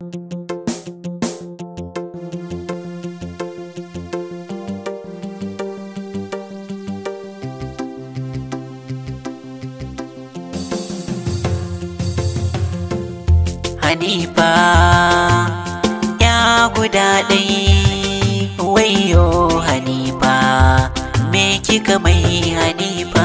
Hanifa ya guda ɗai wayo Hanifa me kika mai Hanifa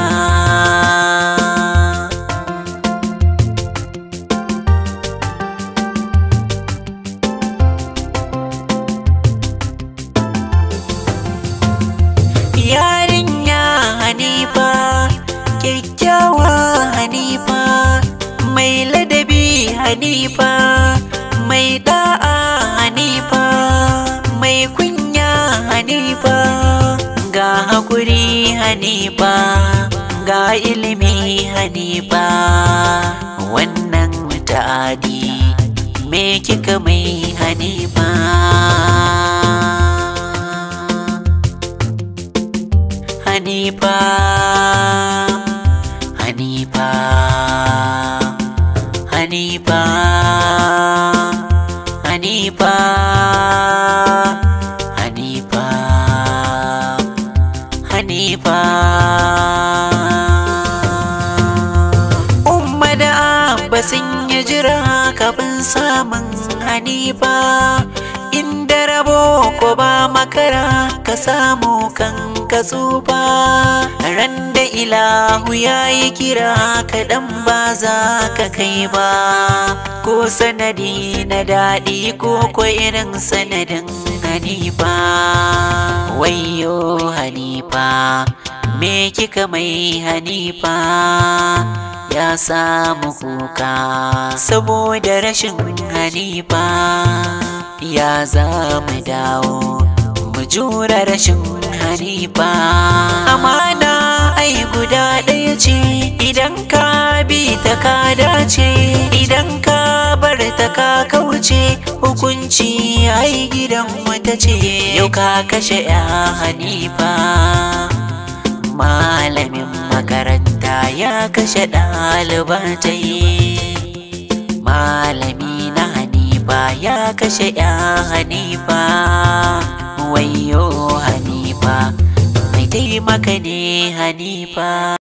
Yarinya Hanifa kyakkyawa Hanifa mai ladabi Hanifa mai da'a Hanifa mai kunya Hanifa ga hakuri Hanifa ga ilimi Hanifa wannan ta'adi me kika mai Hanifa Hanifa Hanifa Hanifa Hanifa Hanifa Hanifa Umma da Abba sun yi jira kafin samun Hanifa inda rabo ko ba makara ka samu kan ka tsufa ran da ilahu ya yi kira kaɗan ba za ka kai ba ko sanadi na daɗi ko ko irin sanadin hanifa wayo hanifa me kika mai hanifa ya samu kuka saboda rashin hanifa ya za mu dawo mu jura rashin hanifa amana ai guda ɗaya ce idan ka bi ta ka dace idan ka bar ta ka kauce hukunci ai gidan wata ce yau ka kashe ya hanifa malamin makaranta ya kashe ɗalibatai malami na hanifa ya kashe ya hanifa wayo hanifa mai taimaka ne hanifa